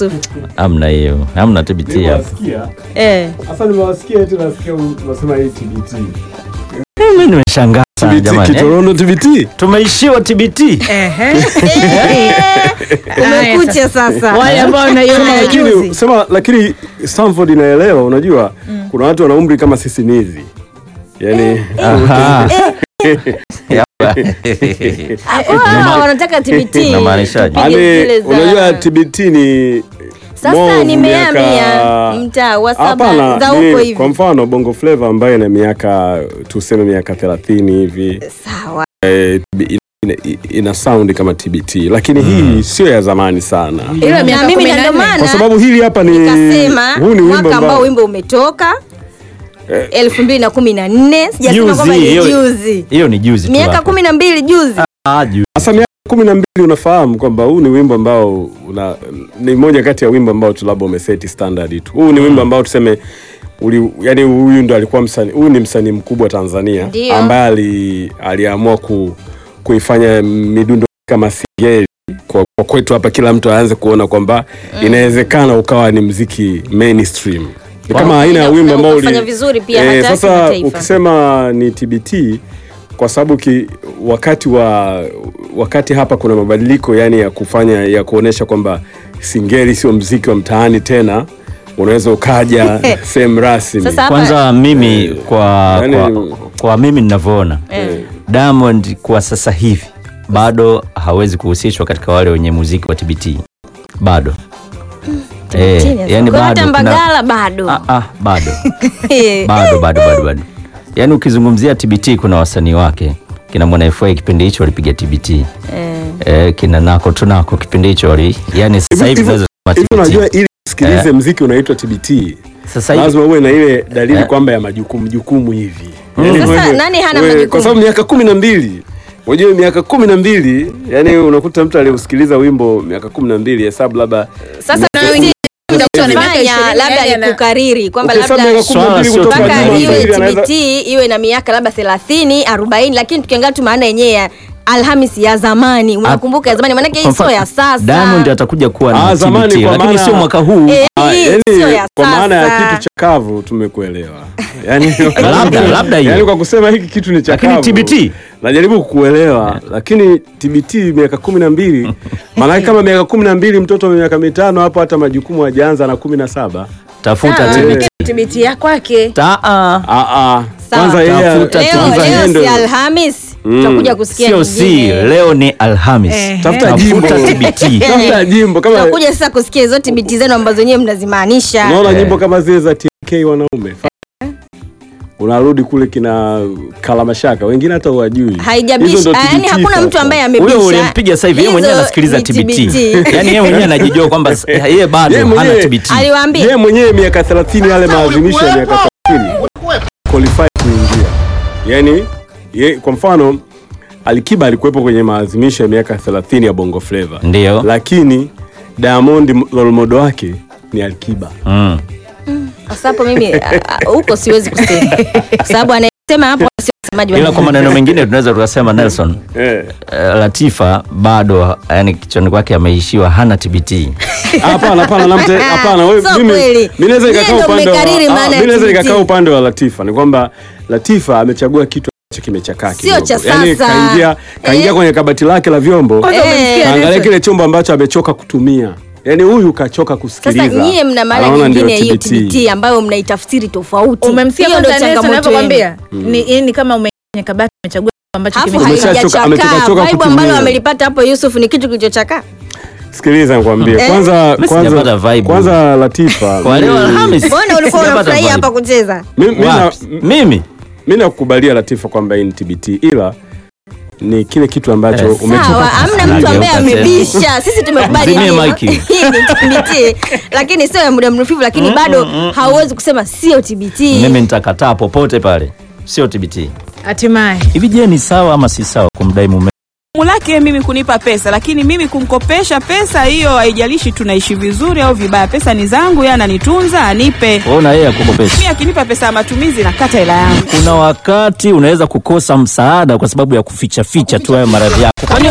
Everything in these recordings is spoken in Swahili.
Yusuf. Hamna hiyo, hamna TBT hapo. Nimewasikia. Eh. Sasa nimewasikia eti nasikia unasema hii TBT. Mimi nimeshangaa sana TBT jamani. eh. Kitorono TBT. Tumeishiwa TBT. Ehe. Umekucha sasa. Wale ambao wanaiona Lakini juzi. sema lakini Stanford inaelewa unajua kuna watu wana umri kama sisi nizi. Yaani Aha. Ah, wanataka TBT. Unamaanishaje? Tupige zile Yaani za- unajua TBT ni Sasa more nimehamia miaka- mtaa wa saba Hapana, za ni huko kwa hivi. mfano Bongo Flava ambayo ina miaka tuseme miaka 30 hivi Sawa. eh, ina, ina sound kama TBT lakini hii sio ya zamani sana Ila Na miaka mimi kumi na na ndio nne. maana kwa sababu hili hapa ni nikasema huu ni wimbo mwaka ambao ambao wimbo umetoka elfu mbili na kumi na nne sijasema Juzi, kwamba ni hiyo- juzi Hiyo ni juzi tu. miaka hapo. kumi na mbili juzi Ah, juzi. Sasa miaka kumi na mbili unafahamu kwamba huu ni wimbo ambao una, ni moja kati ya wimbo ambao tu labda umeseti standard tu. Huu ni wimbo ambao tuseme uli, yani huyu ndo alikuwa msanii, huyu ni msanii mkubwa Tanzania Ndio. ambaye ali, aliamua ku, kuifanya midundo kama singeli kwa, kwa kwetu hapa kila mtu aanze kuona kwamba inawezekana ukawa ni mziki mainstream. Ni kama aina ya Na- wimbo na ambao ukafanya vizuri pia hata sasa kimataifa. ukisema ni TBT kwa sababu ki, wakati wa wakati hapa kuna mabadiliko yani ya kufanya ya kuonesha kwamba singeli sio mziki wa mtaani tena, unaweza ukaja sehemu rasmi. Sasa hapa Kwanza mimi kwa, Yaani- kwa, kwa mimi ninavyoona Diamond kwa sasa hivi bado hawezi kuhusishwa katika wale wenye muziki wa TBT bado. Eh, yani Kwa bado hata kuna- Mbagala bado Ah, ah, bado bado bado bado bado yaani ukizungumzia TBT kuna wasanii wake kina Mwana FA kipindi hicho walipiga TBT eh, kina Nako Tunako kipindi hicho wali yani sasa hivi Hivi- tunaweza Hivi kusema unajua TBT ili usikilize mziki unaitwa TBT sasa hivi lazima uwe na ile dalili Eh. kwamba ya majukumu jukumu hivi. Sasa wewe- nani hana wewe- majukumu? Kwa sababu miaka kumi na mbili unajua miaka kumi na mbili yani unakuta mtu aliusikiliza wimbo miaka kumi na mbili hesabu labda sasa Na wengine mtoto ana miaka fanya ishirini, labda yani ni ana- kukariri kwamba Ukihesabu labda miaka kumi na mbili Swala kutoka sio mpaka nyuma TBT. iwe hivi anaweza- TBT iwe na miaka labda 30 40 lakini tukiangalia tu maana yenyewe ya Alhamisi ya zamani unakumbuka ya zamani maanake hii kwa sio mfano, ya sasa Diamond atakuja kuwa Ah, na zamani TBT kwa lakini maana- sio mwaka huu Eh, Ah, hii yani, sio ya kwa maana ya sasa. kitu chakavu tumekuelewa yani, Labda- labda hiyo. yani kwa kusema hiki kitu ni chakavu Lakini TBT? najaribu kukuelewa lakini TBT miaka kumi na mbili maanake kama miaka kumi na mbili mtoto wa miaka mitano hapo hata majukumu hajaanza na kumi na saba tafuta Ah, TBT TBT ya kwake. Ta- ah. Ah, ah. Sawa. kwanza yeye Tafuta leo kwanza yeye leo ndo- si Alhamis tutakuja kusikia sio si nyingine. leo ni Alhamis Eh. tafuta jimbo tafuta TBT tafuta jimbo kama tutakuja sasa kusikia hizo TBT zenu ambazo wenyewe mnazimaanisha unaona Eh. nyimbo kama zile za TK wanaume unarudi kule kina Kalamashaka wengine hata huwajui Hizo haijabisha ndo yani TBT hakuna mtu sasa. ambaye amebisha huyo ulimpiga sasa hivi yeye mwenyewe Hizo anasikiliza ni TBT yani yeye mwenyewe anajijua kwamba s- yeye bado Yeye hana mwenyewe- TBT aliwaambia yeye mwenyewe miaka 30 yale maadhimisho ya miaka 30 qualify kuingia yani ye, kwa mfano Alikiba alikuwepo kwenye maadhimisho ya miaka 30 ya Bongo Flava ndio lakini Diamond role model wake ni Alikiba mm. sasa hapo mimi a- a- huko siwezi kusema kwa sababu anayesema hapo sio msemaji wa ila kwa maneno mengine tunaweza tukasema Nelson eh. eh, Latifa bado yani kichwani kwake ameishiwa hana TBT Hapana, hapana, namte hapana. wewe- Sio mimi kweli. mimi naweza Nyie nikakaa ndo upande wa mmekariri ah, maana ya mimi naweza TBT. nikakaa upande wa Latifa. Ni kwamba Latifa amechagua kitu ambacho kimechakaa Sio kidogo. cha Yaani sasa. kaingia kaingia Eh. kwenye kabati lake la vyombo. Kwanza Eh. umemsikia Kaangalia Nelson? kile chombo ambacho amechoka kutumia. Yaani huyu kachoka kusikiliza. sasa nyie mna maana Anaona ndio nyingine hiyo TBT. TBT ambayo mnaitafsiri tofauti Umemsikia hiyo kwanza ndio Nelson changamoto yenu anavyokwambia? Ni ni kama umenya kabati umechagua ambacho alafu kimekuja. Umeshachoka- haijachakaa ametoka-choka vibe kutumia. ambalo amelipata hapo Yusuf ni kitu kilichochakaa Sikiliza nikwambie. Eh. Kwanza Mimi kwanza sijapata vibe. kwanza Latifa. kwa leo mimi- Alhamis mbona ulikuwa sijapata unafurahia vibe. hapa kucheza mimi- mimi na- Wapi? mimi mimi nakukubalia Latifa kwamba hii ni TBT ila ni kile kitu ambacho Eh, umechoka sawa amna mtu ambaye Nageuka tena. amebisha sisi tumekubali Zimie hii- maiki. hii ni TBT lakini sio ya muda mrefu lakini bado hauwezi kusema sio TBT mimi nitakataa popote pale sio TBT Hatimaye. hivi je ni sawa ama si sawa kumdai mume jukumu lake mimi kunipa pesa, lakini mimi kumkopesha pesa hiyo, haijalishi tunaishi vizuri au vibaya, pesa ni zangu, yeye ananitunza, anipe. wewe na yeye akukopesha Mimi akinipa pesa ya matumizi nakata hela yangu. kuna wakati unaweza kukosa msaada kwa sababu ya kuficha ficha tu hayo maradhi yako kwani usi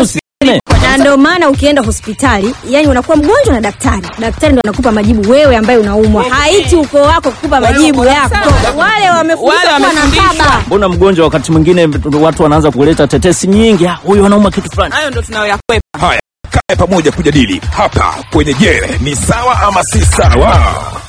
na ndio maana ukienda hospitali yani unakuwa mgonjwa na daktari daktari ndo anakupa majibu wewe ambaye unaumwa haiti ukoo wako kukupa majibu yako wale wamefundishwa Wale kuwa na wamefundishwa. baba mbona mgonjwa wakati mwingine watu wanaanza kuleta tetesi nyingi "Ah, huyu anauma kitu fulani hayo ndo tunayoyakwepa Haya, kae pamoja kujadili hapa kwenye Je, ni sawa ama si sawa?